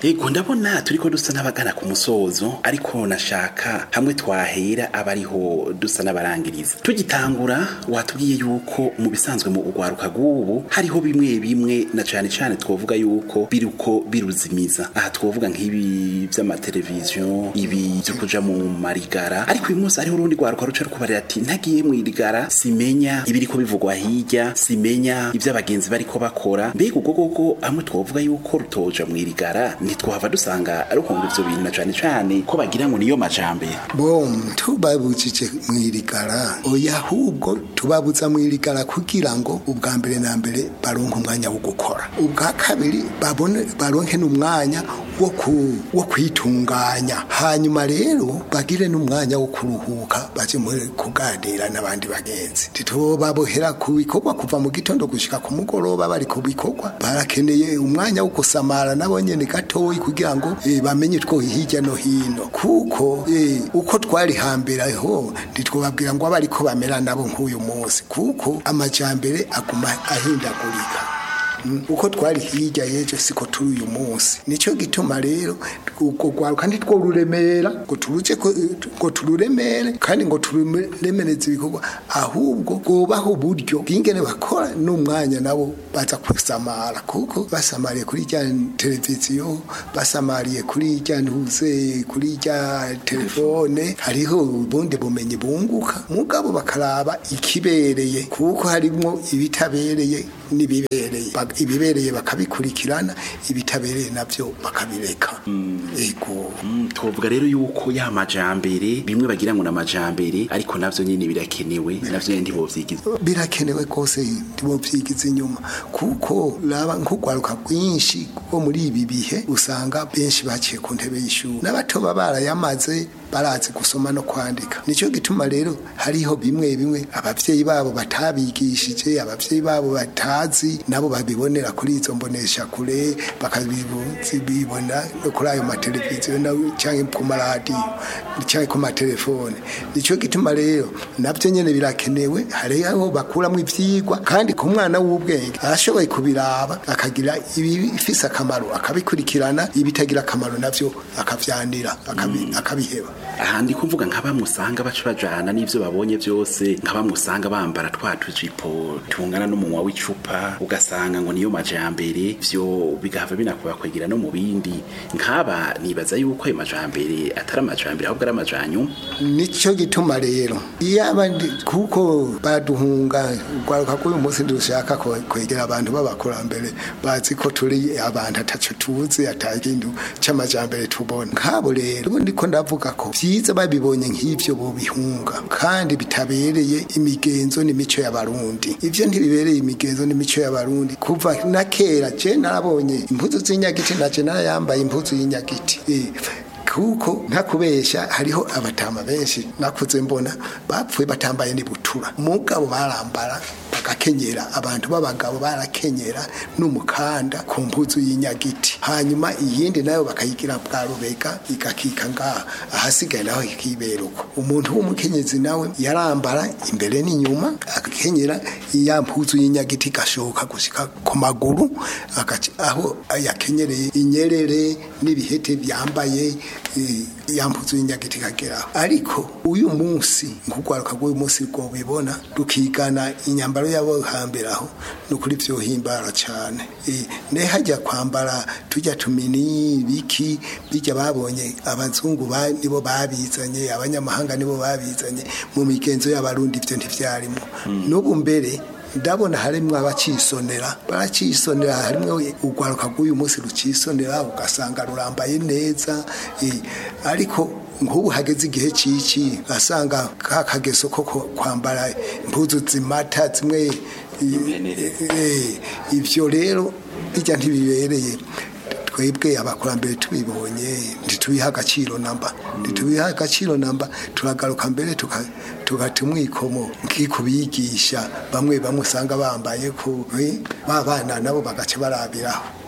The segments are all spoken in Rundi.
yego ndabona turiko dusa n'abagana ku musozo ariko nashaka hamwe twahera aba ariho dusa n'abarangiriza tugitangura watubwiye yuko mu bisanzwe mu ugwaruka rw'ubu hariho bimwe bimwe na cane cane twovuga yuko biruko biruzimiza aha twovuga nk'ibi vy'amateleviziyo ibi vyo kuja mu marigara ariko uyu munsi hariho urundi rwaruka ruca rukubarira ati ntagiye mu irigara simenya ibiriko bivugwa hirya simenya ivyo abagenzi bariko bakora mbega ubwo gogo hamwe twovuga yuko rutoja mu irigara ntitwahava dusanga ruhunga ivyo bintu na cane cane ko bagira ngo niyo majambere bom tubabujije mu irigara oya ahubwo tubabuza mu irigara kugira ngo ubwa mbere na mbere baronke umwanya wo gukora ubwa kabiri babone baronke n'umwanya wo ku wo kwitunganya hanyuma rero bagire n'umwanya wo kuruhuka baje muri kuganira n'abandi bagenzi titubabohera ku bikorwa kuva mu gitondo gushika ku mugoroba bari ku bikorwa barakeneye umwanya wo gusamara nabo nyene gatoyi kugira ngo eh, bamenye two hirya no hino kuko eh, uko twari hambere ho ntitwobabwira ngo abariko bamera nabo nk'uyu munsi kuko amajambere aguma ahindagurika Mm, uko twari hirya yejo siko turi uyu munsi nico gituma rero uko gwaruka ntitwo ruremera ngo turuje ko- ngo tururemere kandi ngo tururemereze ibikorwa ahubwo gobaho uburyo bw'ingene bakora n'umwanya nabo baza kusamara kuko basamariye kuri rya televiziyo basamariye kuri rya ntuze kuri rya telefone hariho ubundi bumenyi bunguka mugabo bakaraba ikibereye kuko harimwo ibitabereye n'ibibereye Bak- ibibereye bakabikurikirana ibitabereye navyo bakabireka ego Mm, twovuga rero yuko ya majambere bimwe bagira ngo na majambere ariko navyo nyene birakenewe navyo nyene ntibovyigiza birakenewe rwose ntibovyigiza inyuma kuko raba nk'urwaruka rwinshi rwo muri ibi bihe usanga benshi baciye ku ntebe y'ishuri n'abato baba barayamaze barazi gusoma no kwandika nicyo gituma rero hariho bimwe bimwe abavyeyi babo batabigishije abavyeyi babo batazi nabo babibonera kuri izo mbonesha kure bakabibona no kuri ayo mateleviziyo na- canke ku maradiyo canke ku matelefone nicyo gituma rero navyo nyene birakenewe hariho bakuramwo ivyigwa kandi ku mwana w'ubwenge arashoboye kubiraba akagira ibifise akamaro akabikurikirana ibitagira akamaro navyo akavyanira akabi- akabiheba aha ndi kuvuga nka bamwe usanga baca bajana n'ivyo babonye vyose nka bamwe usanga bambara twa tujipo tungana n'umunwa w'icupa ugasanga ngo niyo majambere vyo bigahava binakubakwegera no mu bindi nk'aba nibaza yuko ayo majambere atari amajambere ahubwo ari amajanyuma nicyo gituma rero iyo abandi kuko baduhunga urwaruka rw'uyu munsi dushaka ko- kwegera abantu b'abakurambere bazi ko turi abantu ataco tuzi atakintu c'amajambere tubona nkabo rero ubu ndiko ndavuga ko vyiza babibonye nk'ivyo bobihunga kandi bitabereye imigenzo n'imico y'abarundi ivyo ntibibereye imigenzo n'imico y'abarundi kuva na kera je narabonye impuzu z'inyagiti naje narayambaye impuzu y'inyagiti Eh, kuko ntakubesha hariho abatama benshi nakuze mbona bapfuye batambaye n'ibutura mugabo barambara bagakenyera abantu b'abagabo barakenyera n'umukanda ku mpuzu y'inyagiti hanyuma iyindi nayo bakayigira bwa rubega igakika ngaha ahasigaye naho ikibera uko umuntu w'umukenyezi nawe yarambara imbere n'inyuma agakenyera ya mpuzu y'inyagiti gashoka gushika ku maguru agaca- aho yakenyereye inyerere n'ibihete byambaye eh, ya mpuzu y'inyagiti kageraho ariko uyu munsi nk'urwaruka rw'uyu munsi rwo bibona rukigana inyambaro y'abo hambere aho ni ukuri vyohimbara cane Eh, ne hajya kwambara tujya tumini biki bijya babonye abazungu ba- nibo babizanye abanyamahanga nibo babizanye mu migenzo y'abarundi ivyo ntivyarimo n'ubu mbere ndabona harimwo abacisonera baracisonera harimwo urwaruka rw'uyu munsi rucisonera ugasanga rurambaye neza eh, ariko nk'ubu hageze igihe cici asanga ka kageso ko ko kwambara impuzu zimata zimwe eh, eh, ivyo rero bijya ntibibereye twebwe abakurambere tubibonye ntitubiha agaciro namba ntitubiha agaciro namba turagaruka mbere tuka- tugata umwikomo nk'ikubigisha bamwe bamwe usanga bambaye ku eh, ba bana nabo bagaca barabiraho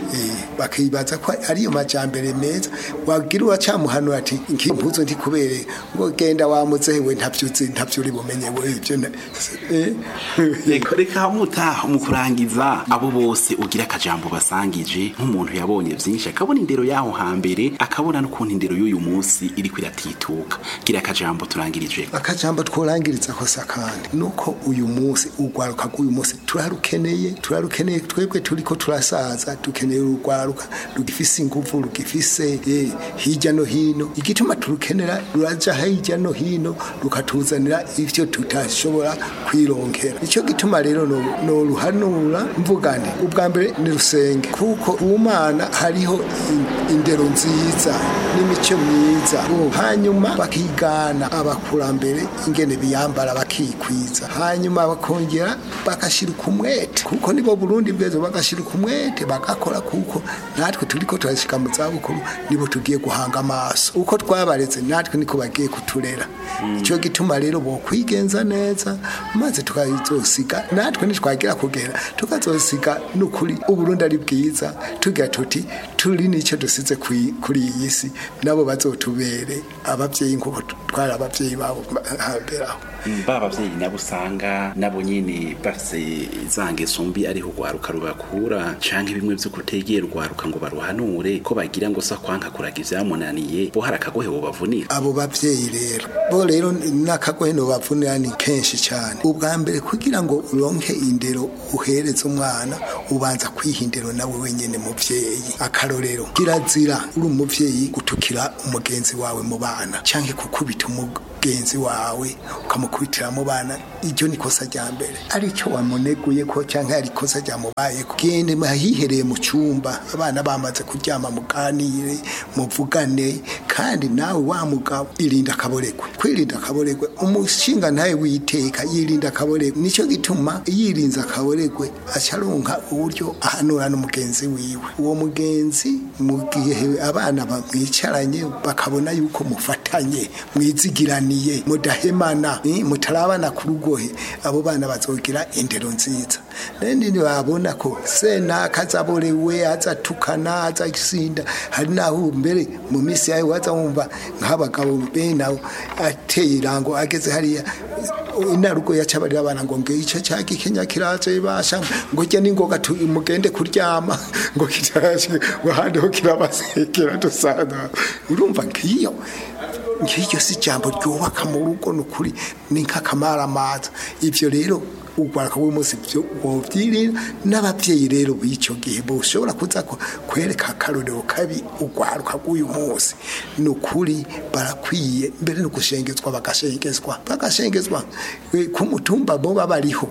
Eh, bakibaza ko ariyo majambere meza wagira uracamuhanura ati nkimpuzo ntikubere ngo genda wamuzewe ntavyuzi ntavyo uri bumenye we ivyo na- eh, reka reka muta mu kurangiza abo bose ugira akajambo basangije nk'umuntu yabonye byinshi akabona indero y'aho hambere akabona n'ukuntu indero y'uyu munsi iri kwiratituka gira akajambo turangirije akajambo tworangiriza kose kandi nuko uyu munsi urwaruka rw'uyu munsi turarukeneye turarukeneye twebwe turiko turasaza dukeneye urwaruka rugifise inguvu rugifise eh, hirya no hino igituma turukenera ruraja hirya no hino rukatuzanira ivyo tutashobora kwironkera ico gituma rero no, no ruhanura mvuga nti ubwa mbere ni rusenge kuko ku mana hariho in- indero nziza n'imico myiza hanyuma bakigana abakurambere ingene biyambara bakikwiza hanyuma bakongera bagashira umwete kuko nibo burundi bwezo bagashira umwete bagakora kuko natwe turiko turashika mu zabukuru nibo tugiye guhanga amaso uko twabaretse natwe niko bagiye kuturera icyo gituma rero bo kwigenza neza maze tukazosiga natwe nitwagira kugera tukazosiga n'ukuri uburundi ari bwiza tugira tuti turi n'icyo dusize kwi- kuri iyi si nabo bazotubere ababyeyi nk'uko twari ababyeyi babo hambere aho ba bavyeyi nabo usanga nabo nyene bafise za ngeso mbi ariho urwaruka rubakura canke bimwe vyo kutegera urwaruka ngo baruhanure ko bagira ngo sa kwanka kuraga ivyamunaniye bo hari akagohe bobavunira abo bavyeyi rero bo rero n'akagohe no bavunira ni kenshi cyane ubwa mbere kugira ngo uronke indero uhereze umwana ubanza kwiha indero nawe wenyene muvyeyi akarorero kirazira uri umuvyeyi gutukira umugenzi wawe mu bana canke kukubita umugenzi wawe ukamukubitira mu bana iryo ni kosa rya mbere aricyo wamuneguye ko canke ari kosa ryamubaye gende mahihereye mu cyumba abana bamaze kuryama muganire muvugane kandi nawe wa mugabo irinda akaboregwe kwirinda akaboregwe umushinga ntawe witeka yirinda akaboregwe nicyo gituma yirinze akaboregwe acaronka uburyo ahanura n'umugenzi wiwe uwo mugenzi mu gihe abana bamwicaranye bakabona yuko mufatanye mwizigiraniye mudahemana eh, mutarabana ku rugohe abo bana bazogira indero nziza nende babona ko senaka azaborewe azatukana azasinda hari naho mbere mu minsi yawe waza wumva nk'abagabo benawe ateye irango ageze hariya inarugo yacabarira abana ngo nge ico caki kenya kiraje basha ngo jya ningoga tu- mugende kuryama ngo kiraje ngo handi ho kirabasekera dusana urumva ngiyo nk'iryo si ijambo ryubaka mu rugo ni ukuri ni nk'akamaramaza ibyo rero urwaruka w'umunsi byo wobyirira n'ababyeyi rero b'icyo gihe boshobora kuza ko- kwereka akarorero kabi urwaruka rw'uyu munsi ni ukuri barakwiye mbere no gushengezwa bagashengezwa bagashengezwa Eh, ku mutumba bo bariho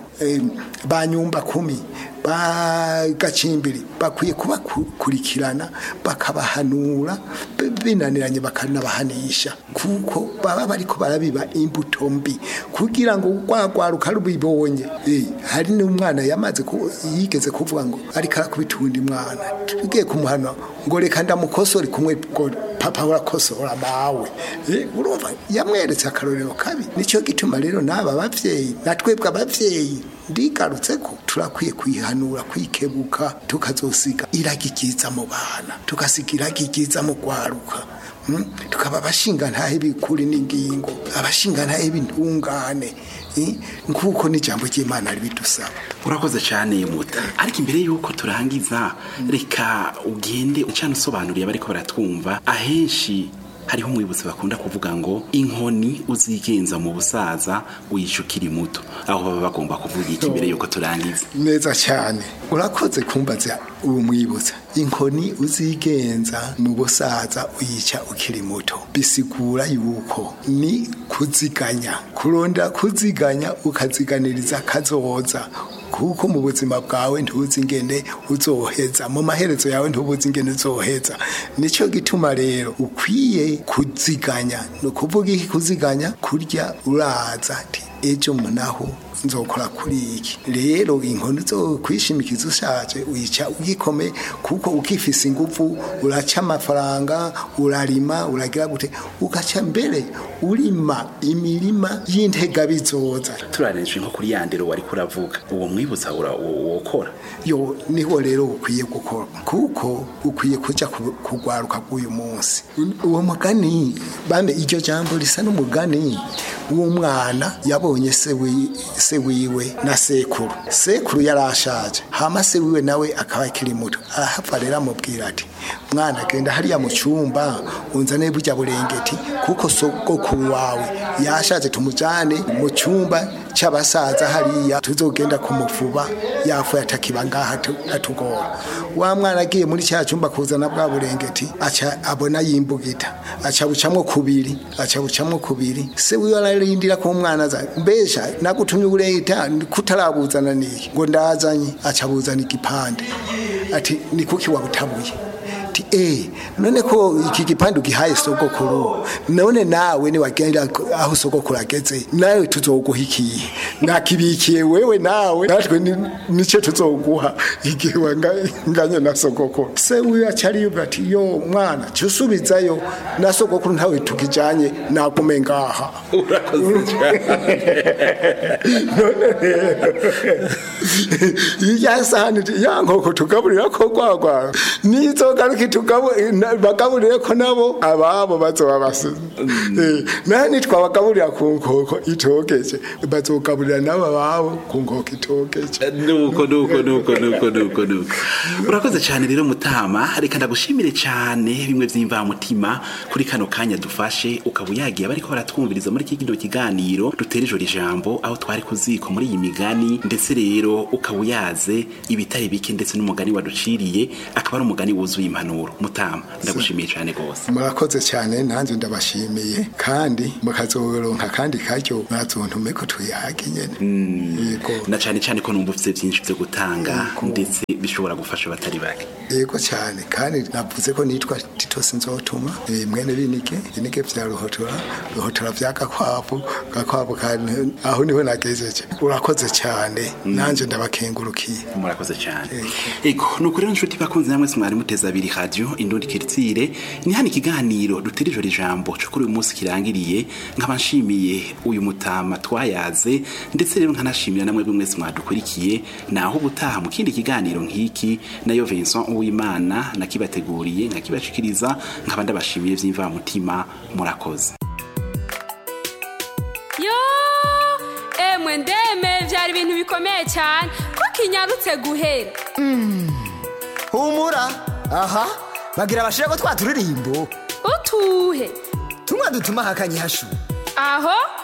ba nyumba kumi ba gacimbiri bakwiye kubakurikirana bakabahanura b- binaniranye bakanabahanisha kuko baba bariko barabiba imbuto mbi kugira ngo rwagwaruka rubibonye Eh, hari n'umwana yamaze ku- yigeze kuvuga ngo ariko arakubita uwundi mwana tugiye kumuhana ngo reka ndamukosore kumwe ngo papa urakosora mawe Eh, urumva yamweretse akarorero kabi nicyo gituma rero n'aba bavyeyi na twebwe abavyeyi ndigarutse ko turakwiye kwihanura kwikebuka tukazosiga iragi ryiza mu bana tukasiga iragi ryiza mu rwaruka Mm, tukaba abashinga ntahe bikuri n'ingingo abashinga ntahe b'intungane eh, nk'uko n'ijambo ry'imana ribidusaba urakoze cyane muta ariko imbere y'uko turangiza reka ugende ucana usobanuriye abariko baratwumva ahenshi hariho umwibutsi bakunda kuvuga ngo inkoni uzigenza mu busaza wica ukiri muto aho baba bagomba kuvuga iki imbere y'uko turangiza neza cyane urakoze kumbaza uwo mwibutsa inkoni uzigenza mu busaza uyica ukiri muto bisigura yuko ni kuziganya kuronda kuziganya ukaziganiriza kazoza kuko mu buzima bwawe ntuzi ingene uzoheza mu maherezo yawe ntubuzi ingene uzoheza nicyo gituma rero ukwiye kuziganya ni ukuvuga iki kuziganya kurya uraza ati ejo naho nzokora kuri iki rero inkono zo kwishimikiza ushaje uyica ugikome kuko ukifise ingufu uraca amafaranga urarima uragira gute ugaca mbere urima imirima y'intega bizoza turarenje nko kuri yandero wari kuravuga uwo mwibutsa wokora yo niho rero ukwiye gukora kuko ukwiye kuja ku- kugwaruka bw'uyu munsi uwo mugani bande iryo jambo risa n'umugani w'umwana yabonye se wi- se wiwe na sekuru sekuru yarashaje hama se wiwe nawe akaba akiri muto ahava rero amubwira ati mwana genda hariya mu cyumba unzane burya burengeti kuko sogokuru wawe yashaje tumujane mu cyumba cy'abasaza hariya tuzogenda kumufuba yafu yatakiba ngaha atu- atugora wa mwana agiye muri cya cyumba kuzana bwa burengeti aca abona yimbugita aca bucamwo kubiri aca bucamwo kubiri se wiwe ararindira ko umwana aza mbesha nagutumye uburengeta kutarabuzana niki ngo ndazanye aca buzana igipande ati ni kuki wabutabuye ati eh none ko iki gipande ugihaye sogokuru none nawe ni wagenda aho sogokuru ageze nawe tuzoguha ikihe nakibikiye wewe nawe natwe ni- nice tuzoguha igihe wanganye na sogokuru se wiwe acari yuga ati yo mwana cusubizayo na sogokuru ntawe tukijanye nagume ngaha urakoze cyane none rero iya sahani ya nkoko tugaburira ko gwagwa nizogaruka bagaburire ko nabo ababo bazoba basize Eh, naho nitwabagaburira ku nkoko itogeje bazogaburira nabo ababo ku nkoko itogeje nuko nuko nuko nuko nuko nuko urakoze cyane rero mutama reka ndagushimire cyane bimwe by'imvamutima kuri kano kanya dufashe ukaba uyagiye bariko baratwumviriza muri iki kino kiganiro dutera ijoro ijambo aho twari kuziko muri iyi migani ndetse rero ukaba uyaze ibitari bike ndetse n'umugani waduciriye akaba ari umugani wuzuye impanuro mutama ndagushimiye cyane rwose murakoze cyane nanjye ndabashimiye kandi mukazoronka kandi karyo murazontume ko tuyage nyene yego na cyane cyane ko numva ufite byinshi byo gutanga ndetse bishobora gufasha abatari bake yego cyane kandi navuze ko nitwa tito sinzotuma eh, mwene binike binike vya ruhotora ruhotora vya gakwavu gakwavu kandi aho niho nagejeje urakoze cyane nanje ndabakengurukiye murakoze cyane ego nuko rero nshuti bakunze namwe mwari muteza abiri radio indundi kiritsire ni hano ikiganiro dutera ijoro ijambo cyo kuri uyu munsi kirangiriye nkaba nshimiye uyu mutama twayaze ndetse rero nkanashimira namwe bimwe mwese mwadukurikiye naho ubutaha mu kindi kiganiro nk'iki nayo Vincent Uwimana nakibateguriye nkakibashikiriza nkaba ndabashimiye by'imvamutima murakoze yo emwe ndeme byari ibintu bikomeye cyane ko kinyarutse guhera humura aha bagira bashira ko twaturirimbo utuhe tumwe dutuma hakanye hashu aho